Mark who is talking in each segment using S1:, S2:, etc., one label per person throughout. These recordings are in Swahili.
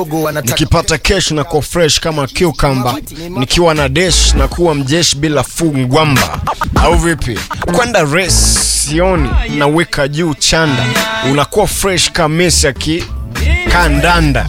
S1: nikipata kesh na kuwa fresh kama cucumber, nikiwa na desh na kuwa mjeshi bila fungwamba, au vipi? Kwenda race sioni, naweka juu chanda, unakuwa fresh kama Messi aki kandanda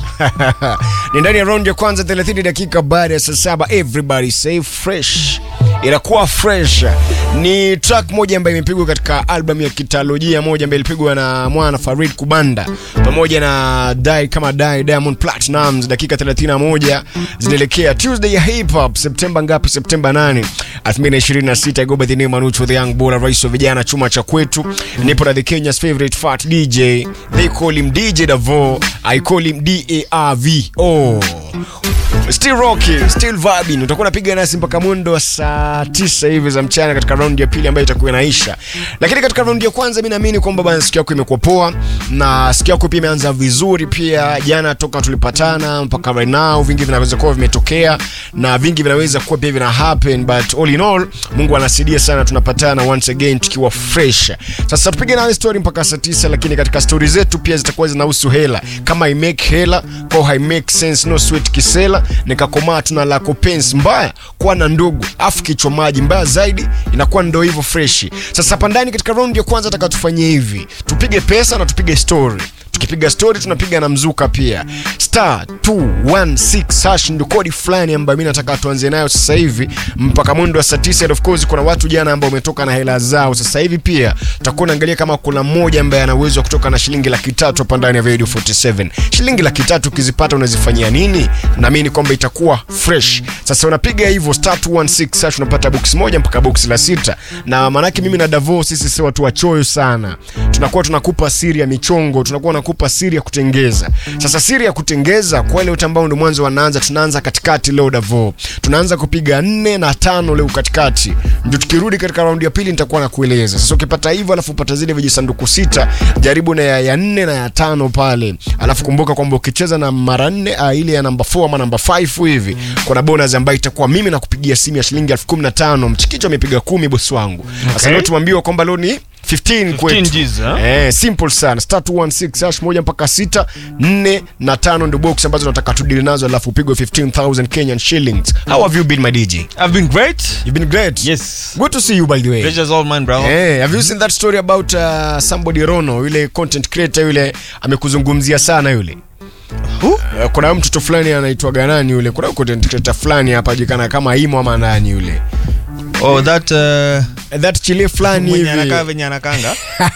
S1: ni ndani ya round ya kwanza 30 dakika baada ya saa saba. Everybody say fresh inakuwa fresh. Ni track moja ambayo imepigwa katika album ya kitalojia moja ambayo ilipigwa na mwana Farid Kubanda pamoja na Dai kama Dai Diamond Platnumz. Dakika 31 zinaelekea Tuesday ya hip hop, Septemba ngapi? Septemba 8 2026. Go by the name Manucho the young bull, rais wa vijana chuma cha kwetu. Nipo na the Kenya's favorite fat DJ, they call him DJ Davo, I call him D-A-R-V-O. Still rocking, still vibing. Utakuwa unapiga nasi mpaka mwendo wa saa tisa hivi za mchana katika raundi ya pili ambayo itakuwa inaisha. Lakini katika raundi ya kwanza mimi naamini kwamba bana siku yako imekuwa poa na siku yako pia imeanza vizuri pia. Jana toka tulipatana mpaka right now vingi vinaweza kuwa vimetokea na vingi vinaweza kuwa pia vina happen but all in all Mungu anasaidia sana tunapatana once again tukiwa fresh. Sasa tupige nawe story mpaka saa tisa, lakini katika story zetu pia zitakuwa zinahusu hela. Kama i make hela kwa hai make sense no sweet kisela nikakomaa tuna lako pensi mbaya kuwa na ndugu afu kichwa maji mbaya zaidi inakuwa ndo hivyo freshi. Sasa hapa ndani katika round ya kwanza taka tufanye hivi, tupige pesa na tupige story tukipiga story tunapiga na mzuka pia. Star 216 hash ndio kodi fulani ambayo mimi nataka tuanze nayo sasa hivi mpaka mwendo wa saa 9. And of course kuna watu jana ambao wametoka na hela zao. Sasa hivi pia tutakuwa naangalia kama kuna mmoja ambaye ana uwezo wa kutoka na shilingi laki tatu hapa ndani ya Radio 47. Shilingi laki tatu ukizipata unazifanyia nini? Naamini kwamba itakuwa fresh. Sasa unapiga hivyo star 216 hash unapata box moja mpaka box la sita, na maanake mimi na Davo sisi si watu wachoyo sana, tunakuwa tunakupa siri ya michongo, tunakuwa nakupa siri ya kutengeza. Sasa siri ya kutengeza kwa wale wote ambao ndio mwanzo wanaanza, tunaanza katikati leo Davo, tunaanza kupiga nne na tano leo katikati, ndio tukirudi katika raundi ya pili nitakuwa nakueleza. Sasa ukipata hivyo, alafu upata zile vijisanduku sita, jaribu na ya, ya nne na ya tano pale, alafu kumbuka kwamba ukicheza na mara nne uh, ile ya namba 4 ama namba 5 hivi, kuna bonus ambayo itakuwa mimi nakupigia simu ya shilingi elfu kumi na tano. Mchikicho amepiga kumi, bosi wangu. Sasa
S2: Okay.
S1: leo tuambiwa kwamba leo ni 15 kwetu.
S2: G's, ha?
S1: Eh, simple sana. Star 216 hash moja mpaka sita, nne na tano ndio box ambazo nataka tudili nazo alafu upigwe 15000 Kenyan shillings. How have you been my DJ?
S2: I've been great.
S1: You've been great.
S2: Yes.
S1: Good to see you by the way.
S2: Pleasure's all mine, bro.
S1: Eh, have you seen that story about uh, somebody Rono yule content creator yule amekuzungumzia sana yule?
S2: Who?
S1: Uh, kuna huyu mtoto fulani anaitwa nani yule? Kuna huyu content creator fulani hapa jikana kama Imo ama nani yule?
S2: Oh, that uh,
S1: Eh, That chile fulani
S2: mwenye anakaa
S1: hivi.
S2: venye anakanga.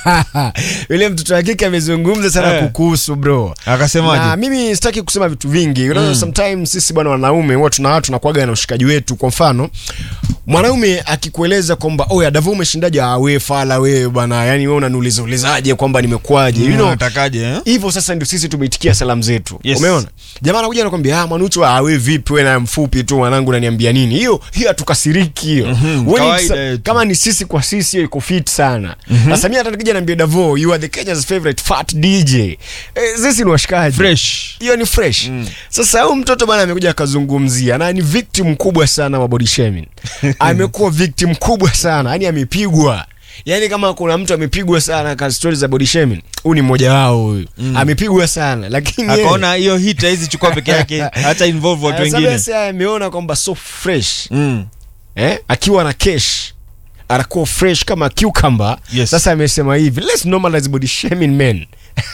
S1: yule mtoto wa kike amezungumza sana
S2: Eh.
S1: kukuhusu bro. na
S2: Akasemaje?
S1: mimi sitaki kusema vitu vingi you know, sometimes sisi bwana wanaume huwa tuna watu tunakuaga na ushikaji wetu kwa mfano mwanaume akikueleza kwamba oya Davo umeshindaje ah wewe fala wewe bwana yani wewe unaniuliza ulizaje kwamba nimekuaje you know
S2: Unatakaje, eh?
S1: hivyo sasa ndio sisi tumeitikia salamu zetu
S2: Yes.
S1: umeona jamaa anakuja anakwambia ah manucho ah wewe vipi wewe na mfupi tu mwanangu unaniambia nini hiyo hiyo hatukasiriki hiyo
S2: Mhm,
S1: When
S2: kawaida
S1: it's-
S2: yetu.
S1: kama ni sisi kwa sisi hiyo iko fit sana sasa mimi hata nikija niambia Davo you are the Kenya's favorite fat DJ eh, sisi ni washikaji
S2: Fresh.
S1: hiyo ni fresh sasa huyu mtoto bana amekuja akazungumzia na ni victim kubwa sana wa body shaming amekuwa victim kubwa sana yani amepigwa yani kama kuna mtu amepigwa sana kwa stories za body shaming huyu ni mmoja wao huyu amepigwa sana lakini yeye-
S2: Akaona hiyo hit haizi chukua peke yake, hata involve watu
S1: Ah, sasa
S2: wengine.
S1: basi ameona kwamba so fresh
S2: Mm.
S1: eh, akiwa na cash anakuwa fresh kama cucumber
S2: Yes.
S1: sasa amesema hivi let's normalize body shaming men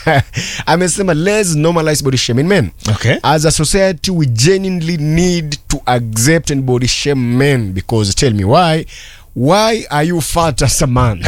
S1: amesema let's normalize body shaming men
S2: Okay.
S1: as a society we genuinely need to accept and body shame men because tell me why why are you fat as a man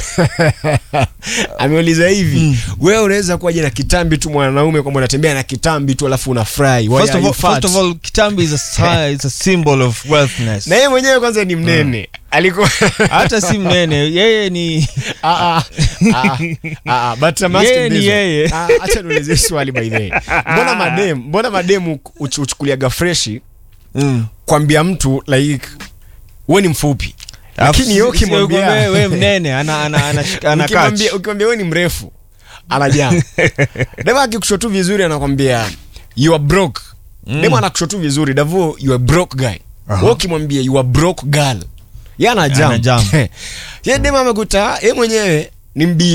S1: ameuliza hivi wewe unaweza kuwaje na kitambi tu mwanaume kwamba unatembea na kitambi tu alafu unafurahi Why
S2: First
S1: are
S2: of
S1: you
S2: all,
S1: fat?
S2: first of all, kitambi is a sign, it's a symbol of wealthness.
S1: na yeye mwenyewe kwanza ni mnene alikuwa
S2: Hata si mnene, yeye ni
S1: Ah, ah, ah, ah, ah, but I'm asking
S2: Yeye ni
S1: this one.
S2: yeye.
S1: Ah, acha niulize swali by the way. Mbona madem, mbona mademu uch- uchukuliaga freshi
S2: Mm.
S1: kwambia mtu like wewe ni mfupi.
S2: Alafu
S1: Lakini yeye
S2: si- si-
S1: ukimwambia
S2: wewe wewe mnene ana ana ana ana
S1: ukimwambia
S2: catch.
S1: ukimwambia wewe ni mrefu anajaa. Dema akikushotu vizuri anakwambia you are broke. Dema anakushotu vizuri Davo you are broke guy. Wewe ukimwambia you are broke girl. Yeye anajaa.
S2: Anajam.
S1: Yeye dema amekuta yeye mwenyewe ni mbi